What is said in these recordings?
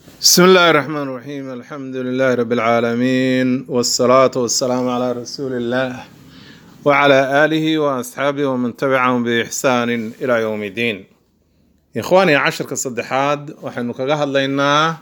بسم الله الرحمن الرحيم الحمد لله رب العالمين والصلاة والسلام على رسول الله وعلى آله وأصحابه ومن تبعهم بإحسان إلى يوم الدين إخواني عشر كصدحاد وحن كجهد لنا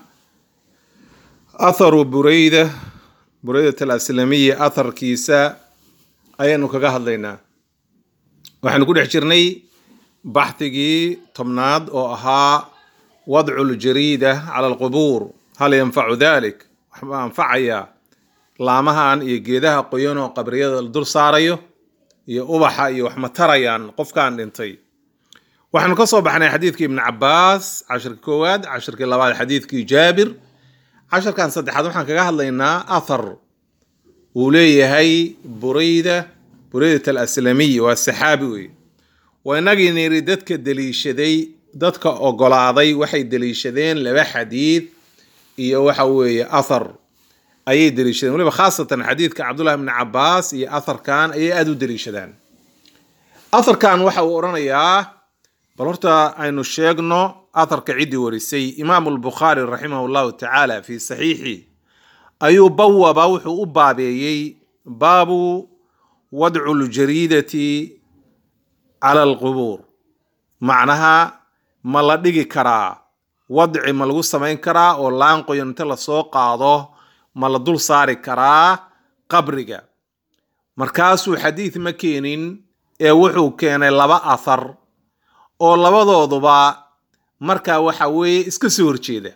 أثر بريدة بريدة الأسلامية أثر كيسا أين كجهد لنا وحن كل حجرني بحثي طمناد أو أها وضع الجريدة على القبور هل ينفع ذلك waxbaa anfacaya laamahan iyo geedaha qoyan oo qabriyada la dul saarayo iyo ubaxa iyo wax ma tarayaan qofkaan dhintay waxaanu ka soo baxnay xadiidkii ibni cabaas cashirka koowaad cashirkii labaad xadiidkii jaabir casharkan saddexaad waxaan kaga hadlaynaa athar uu leeyahay burayda buraydat alaslamiy waa saxaabi wey waa inagii niri dadka deliishaday dadka ogolaaday waxay deliishadeen laba xadiid iyo waxa weeye athar ayay deliishadeen weliba khaasatan xadiidka cabdullahi bni cabaas iyo atharkan ayay aada u deliishadaan atharkan waxa uu odhanayaa bal horta aynu sheegno atharka ciddii warisay imaamu lbukhaari raximah llahu tacaala fi saxiixi ayuu bawaba wuxuu u baabeeyey baabu wadcu ljariidati cala alqubuur macnaha ma la dhigi karaa wadci ma lagu samayn karaa oo laan qoyan inta lasoo qaado ma la dul saari karaa qabriga markaasuu xadiid ma keenin ee wuxuu keenay laba athar oo labadooduba markaa waxa weeye iska soo horjeeda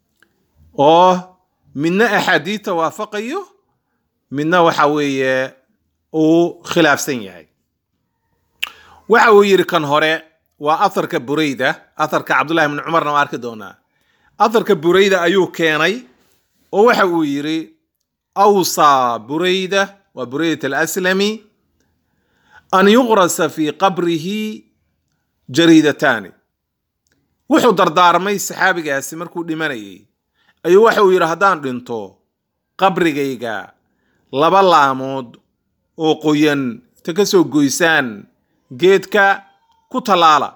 oo midna axaadiidta waafaqayo midna waxa weeye uu khilaafsan yahay waxa uu yidhi kan hore waa atharka burayda atharka cabdullahi bni cumarna waa arki doonaa atharka burayda ayuu keenay oo waxa uu yidhi awsaa burayda waa buraydat alaslami an yuqrasa fi qabrihi jariidataani wuxuu dardaarmay saxaabigaasi markuu dhimanayay ayuu waxa uu yidhi haddaan dhinto qabrigayga laba laamood oo qoyan ta ka soo goysaan geedka ku tallaala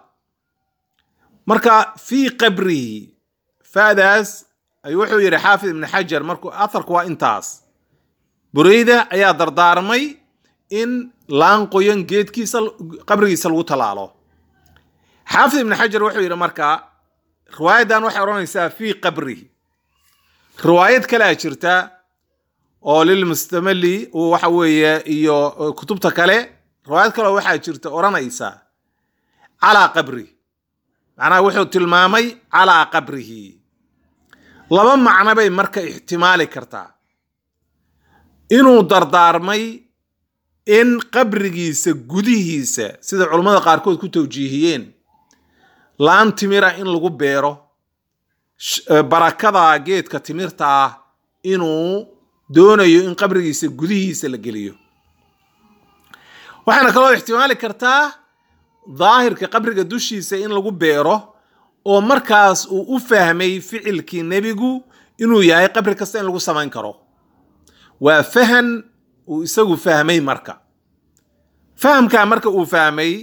marka fii qabrihi faadaas ay wuxuu yidhi xaafid ibni xajar markuu atharku waa intaas burayda ayaa dardaarmay in laan qoyan geedkiisa qabrigiisa lagu tallaalo xaafid ibni xajar wuxuu yidhi marka riwaayaddan waxay odhanaysaa fii qabrihi riwaayad kalea jirta oo lilmustamali waxa weeye iyo kutubta kale riwaayad kaleo waxaa jirta odhanaysa calaa qabrihi macnaha wuxuu tilmaamay calaa qabrihi laba macno bay marka ixtimaali kartaa inuu dardaarmay in qabrigiisa gudihiisa sida culummada qaarkood ku tawjiihiyeen laan timira in lagu beero barakada geedka timirta ah inuu doonayo in qabrigiisa gudihiisa la geliyo waxaana kaloo ixtimaali kartaa daahirka qabriga dushiisa in lagu beero oo markaas uu u fahmay ficilkii nebigu inuu yahay qabri kasta in lagu samayn karo waa fahan uu isagu fahmay marka fahamkaa marka uu fahmay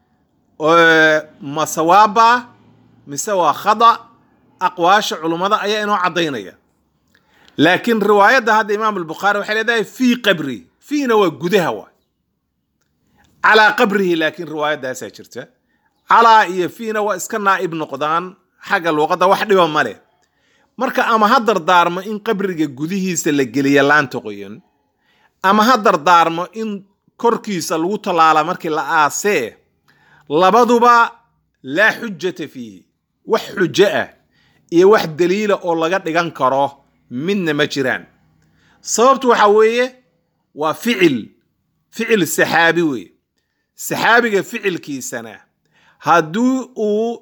ma sawaaba mise waa khada aqwaasha culummada ayaa inoo caddaynaya laakiin riwaayadda hadda imaam albukhaari waxay leedahay fii qabri fiina waa gudaha waa calaa qabrihi laakiin riwaayaddaasaa jirta calaa iyo fiina waa iska naa'ib noqdaan xagga luuqadda wax dhiba ma leh marka ama ha dardaarmo in qabriga gudihiisa la geliya laanta qoyan ama ha dardaarmo in korkiisa lagu tallaala markii la aasee labaduba laa xujata fiihi wax xujo ah iyo wax daliila oo laga dhigan karo midna ma jiraan sababtu waxa weeye waa ficil ficil saxaabi weeye saxaabiga ficilkiisana haddii uu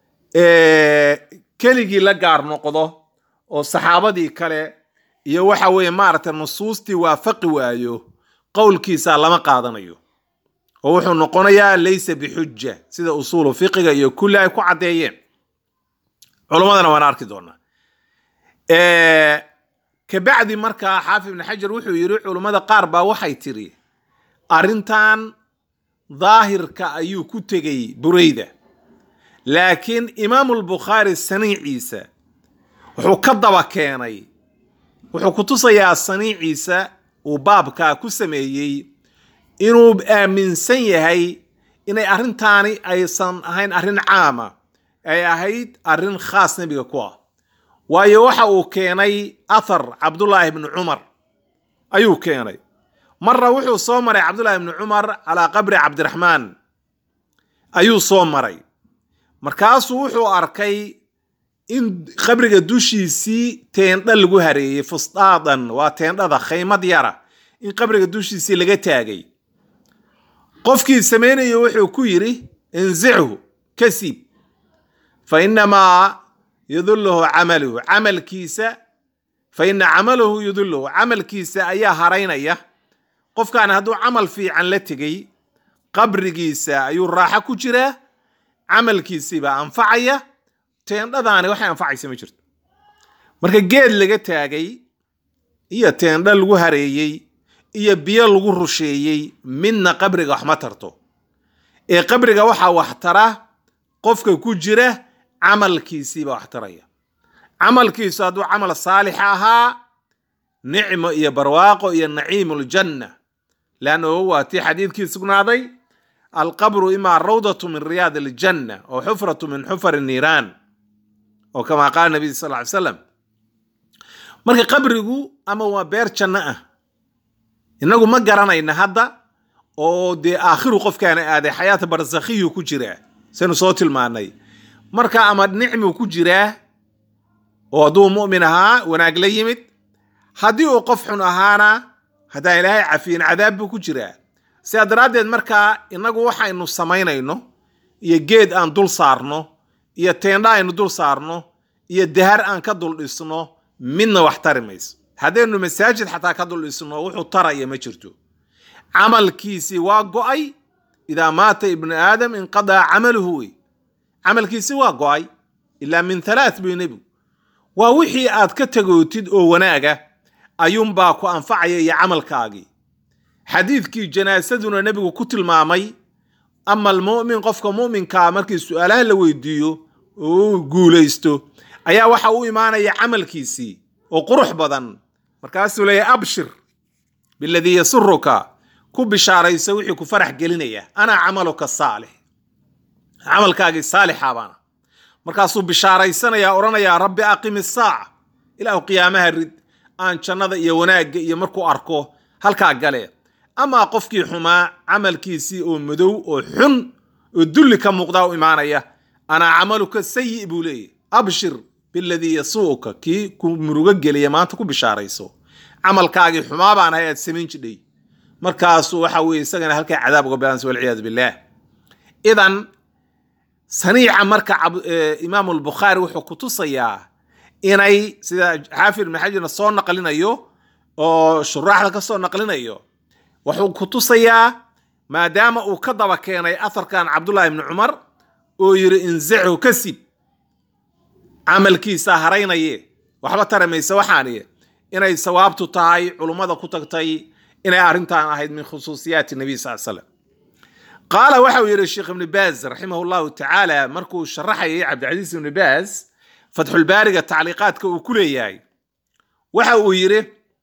keligii la gaar noqdo oo saxaabadii kale iyo waxa weeye maaragtay nusuustii waafaqi waayo qowlkiisa lama qaadanayo oo wuxuu noqonayaa laysa bixuja sida usuulu fiqiga iyo kulli ay ku caddeeyeen culummadana waan arki doonaa kabacdi markaa xaafid ibni xajar wuxuu yidhi culummada qaar baa waxay tiri arrintan daahirka ayuu ku tegay burayda laakiin imaamulbukhaari saniiciisa wuxuu ka daba keenay wuxuu ku tusayaa saniiciisa uu baabkaa ku sameeyey inuu aaminsan yahay inay arrintaani aysan ahayn arrin caama ay ahayd arrin khaas nebiga ku ah waayo waxa uu keenay athar cabdullaahi bni cumar ayuu keenay marna wuxuu soo maray cabdullaahi bni cumar calaa qabri cabdiraxmaan ayuu soo maray markaasuu wuxuu arkay in qabriga dushiisii teendha lagu hareeyey fustaadan waa teendhada khaymad yara in qabriga dushiisii laga taagay qofkii samaynayo wuxuu ku yidhi inzichu ka siib fa inamaa yudulluhu camaluhu camalkiisa fa ina camalahu yudulluhu camalkiisa ayaa haraynaya qofkaan hadduu camal fiican la tegey qabrigiisa ayuu raaxo ku jiraa camalkiisiibaa anfacaya teendhadaani waxay anfacaysa ma jirto marka geed laga taagay iyo teendho lagu hareeyey iyo biyo lagu rusheeyey midna qabriga wax ma tarto ee qabriga waxaa wax tara qofka ku jira camalkiisiiba wax taraya camalkiisu hadduu camal saalix ahaa nicmo iyo barwaaqo iyo naciimuljanna leannahu waa tii xadiidkii sugnaaday alqabru imaa rawdatu min riyaad aljanna oo xufratu min xufari niiraan oo kamaa qaala nabiy sal ly slam marka qabrigu ama waa beer janno ah innagu ma garanayna hadda oo dee aakhiru qofkaana aaday xayaata barsakhiyu ku jiraa saynu soo tilmaanay marka ama nicmu ku jiraa oo hadduu mu'min ahaa wanaag la yimid haddii uu qof xun ahaana haddaan ilaahay cafiyin cadaab buu ku jiraa sidaa daraaddeed markaa innagu waxaynu samaynayno iyo geed aan dul saarno iyo teendha aynu dul saarno iyo dahar aan ka dul dhisno midna wax tari mayso haddaynu masaajid xataa ka dul dhisno wuxuu taraya ma jirto camalkiisii waa go'ay idaa maata ibnu aadam inqadaa camaluhu wey camalkiisi waa go'ay ilaa min halaath buy nebigu waa wixii aad ka tagootid oo wanaaga ayuunbaa ku anfacaya iyo camalkaagii xadiidkii janaasaduna nebigu ku tilmaamay ama almu'min qofka mu'minkaa markii su-aalaha la weydiiyo oo uu guulaysto ayaa waxa u imaanaya camalkiisii oo qurux badan markaasuu leeyahy abshir biladii yasuruka ku bishaaraysa wixii ku farax gelinaya anaa camaluka saalix camalkaagii saalixa baana markaasuu bishaaraysanaya odhanayaa rabbi aqim isaaca ilaahu qiyaamaha rid aan jannada iyo wanaagga iyo markuu arko halkaa gale amaa qofkii xumaa camalkiisii oo madow oo xun oo dulli ka muuqdaa u imaanaya anaa camaluka sayi buu leeyahy abshir biladii yasuuka kii ku murugo geliya maanta ku bishaarayso camalkaagii xumaa baan ahay aad samayn jidhay markaasu waxa weye isagana halkaa cadaab uga bilaansa walciyaadu billaah idan saniica marka imaamu albukhaari wuxuu ku tusayaa inay sida xaafid ibn xajarna soo naqlinayo oo shuraaxda ka soo naqlinayo wuxuu ku tusayaa maadaama uu ka daba keenay atharkan cabdullahi ibni cumar oo yidhi inzichu ka sib camalkiisa haraynaye waxba taramaysa waxaaniye inay sawaabtu tahay culummada ku tagtay inay arrintan ahayd min khusuusiyaati nabiy sal slam qaala waxa uu yidhi sheekh ibni baaz raximah llahu tacaala markuu sharaxayay cabdicasiis ibni baaz fatxulbaariga tacliiqaadka uu ku leeyahay waxa uu yidhi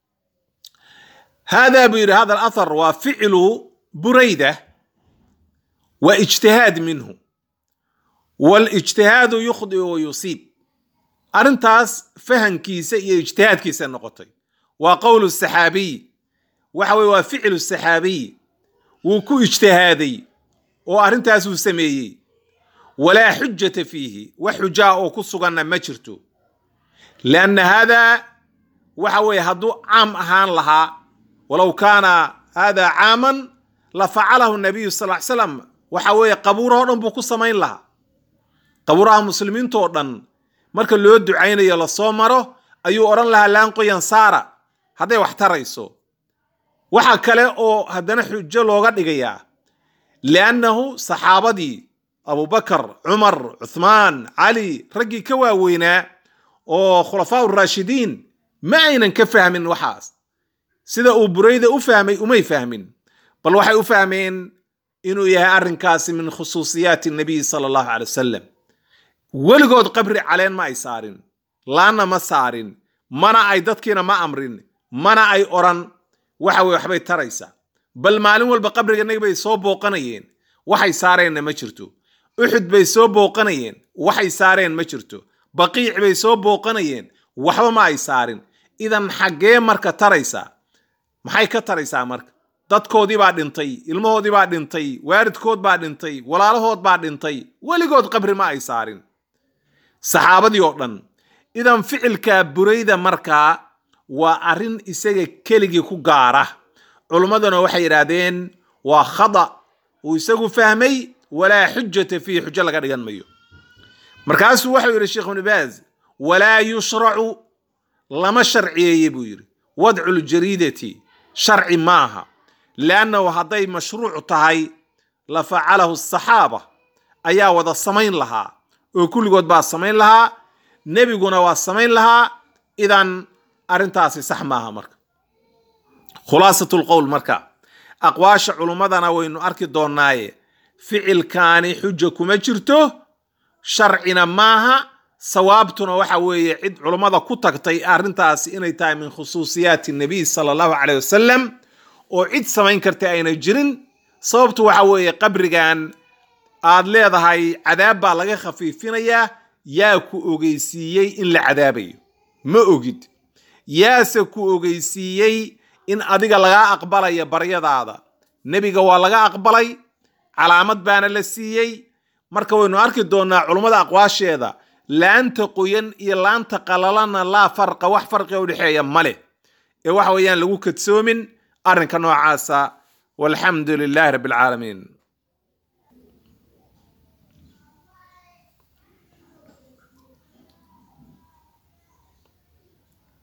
hada buu yidhi hada alathar waa ficlu burayda wa ijtihaad minhu walijtihaadu yukhdi wa yusiib arrintaas fahankiisa iyo ijtihaadkiisa noqotay waa qowlu saxaabiy waxa weye waa ficlu saxaabiy wuu ku ijtihaaday oo arrintaasuu sameeyey walaa xujata fiihi wax xujaa oo ku suganna ma jirto lianna haadaa waxa weeye hadduu caam ahaan lahaa walow kaana hada caaman la facalahu nabiyu sal ly slam waxa weeye qabuurahoo dhan buu ku samayn lahaa qabuuraha muslimiintoo dhan marka loo ducaynayo lasoo maro ayuu odhan lahaa laanqoyan saara hadday wax tarayso waxa kale oo haddana xujo looga dhigayaa liannahu saxaabadii abubakar cumar cuthmaan cali raggii ka waaweynaa oo khulafaa raashidiin ma aynan ka fahmin waxaas sida uu burayda u fahmay umay fahmin bal waxay u fahmeen inuu yahay arrinkaasi min khusuusiyaati nabiy sala allahu calay wasalam weligood qabri caleen ma ay saarin laanna ma saarin mana ay dadkiina ma amrin mana ay odhan waxa weye waxbay taraysaa bal maalin walba qabriga nabi bay soo booqanayeen waxay saareenna ma jirto uxud bay soo booqanayeen waxay saareen ma jirto baqiic bay soo booqanayeen waxba ma ay saarin idan xaggee marka taraysaa maxay ka taraysaa marka dadkoodii baa dhintay ilmahoodii baa dhintay waaridkood baa dhintay walaalahood baa dhintay weligood qabri ma ay saarin saxaabadii oo dhan idan ficilka burayda markaa waa arrin isaga keligii ku gaara culummaduna waxay yidhaahdeen waa khada uu isagu fahmay walaa xujata fiihi xujo laga dhigan mayo markaasuu waxau yidhi sheekh ibnu baaz walaa yushracu lama sharciyeeye buu yidhi wadcu ljariidati sharci maaha liannahu hadday mashruuc tahay la facalahu asaxaaba ayaa wada samayn lahaa oo kulligood baa samayn lahaa nebiguna waa samayn lahaa idan arrintaasi sax maaha marka khulaasatu lqowl marka aqwaasha culummadana waynu arki doonnaaye ficilkaani xuja kuma jirto sharcina maaha sawaabtuna waxa weeye cid culummada ku tagtay arrintaasi inay tahay min khusuusiyaati nabiy sala allahu caleyh wasalam oo cid samayn karta ayna jirin sababtu waxa weeye qabrigan aad leedahay cadaab baa laga khafiifinayaa yaa ku ogeysiiyey in la cadaabayo ma ogid yaase ku ogeysiiyey in adiga lagaa aqbalaya baryadaada nebiga waa laga aqbalay calaamad baana la siiyey marka waynu arki doonnaa culummada aqwaasheeda laanta qoyan iyo laanta qalalana laa farqa wax farqiga udhexeeya male ee waxa weeyaan lagu kadsoomin arrinka noocaasa walxamdu lilaahi rabbi alcaalamiin